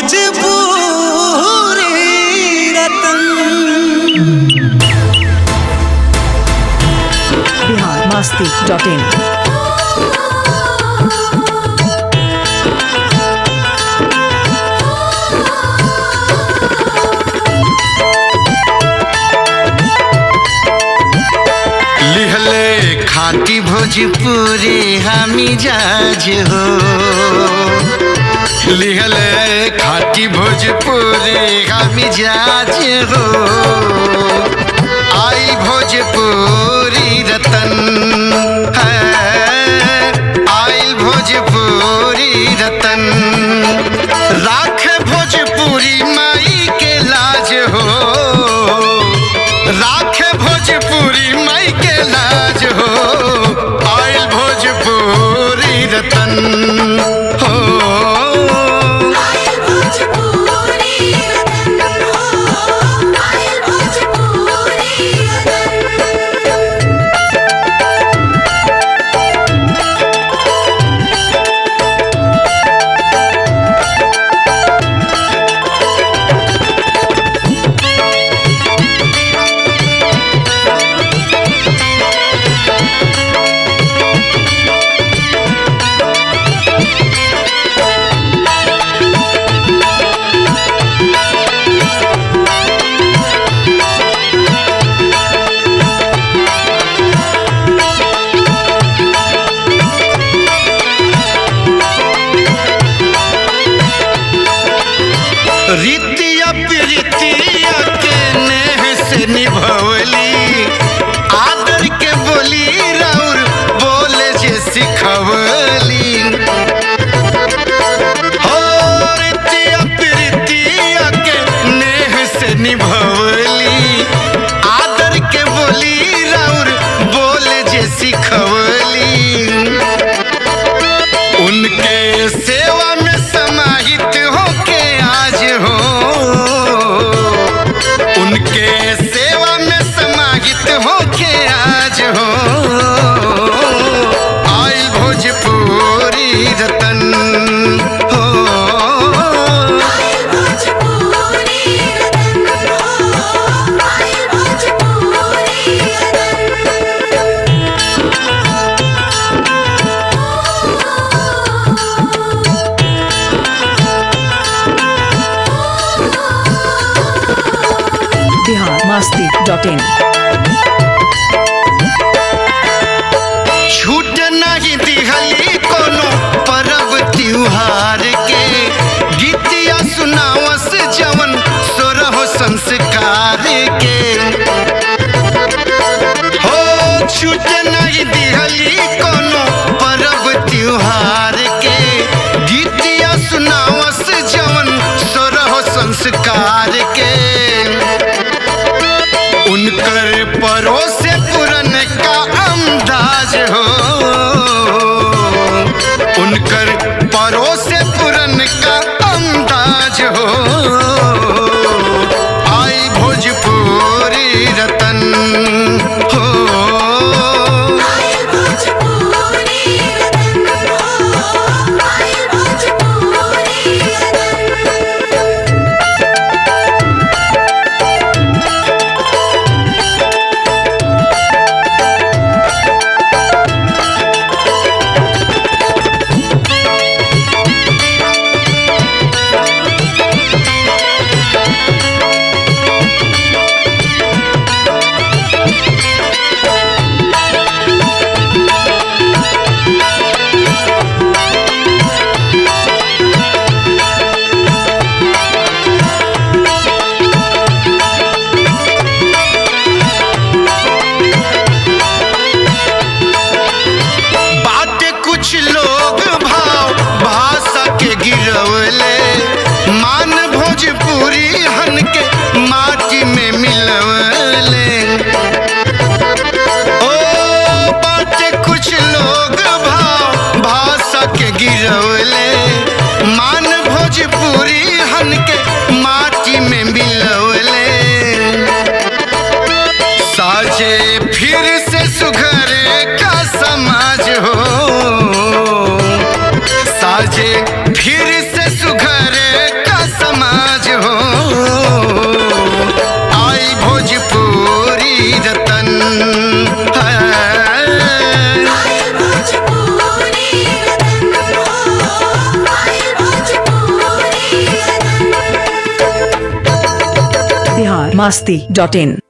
Bhojpuri Ratan Bihar Masti dot in लिहले खाटी भोजपुरी हमी जाज हो लिहले खाटी भोजपुरी हमी जाज हो आई भोजपुरी रतन है आई भोजपुरी रतन राख भोजपुरी माई के लाज हो राख भोजपुरी माई के लाज हो आयल भोजपुरी रतन हो आयल भोजपुरी रतन हो आयल भोजपुरी रतन रीतिया प्रीतिया के नेह से निभवली आदर के बोली राउर बोले जे सिखवली हो रीतिया प्रीतिया के नेह से निभवली आदर के बोली राउर बोले जे सिखवली उनके सेवा में समाहित होके आज हो उनके सेवा में समाहित होके आज हो आई भोजपुरी रतन हो आयल भोजपुरी रतन हो आयल भोजपुरी रतन बिहार मस्ती डॉट इन छूट नहीं दिहली कोनो परब त्योहार के गीतिया सुनावस जवन सोरह संस्कार के हो छूट नहीं दिहली कोनो परब त्योहार के गीतिया सुनावस जवन सोरह संस्कार के उनकर परोसे पुरन का अंदाज हो उनकर परोसे पुरन का अंदाज हो आई भोजपुरी रतन हो आयल भोजपुरी रतन हो आयल भोजपुरी रतन बात कुछ लोग भाव भाषा के गिरवले मान भोजपुरी हन के माटी में मिलवले ओ बात कुछ लोग भाव भाषा के गिरवले मान भोजपुरी हन के माटी में मिलवले साजे फिर से सुघरे का समाज हो साजे फिर से सुघरे का masti.in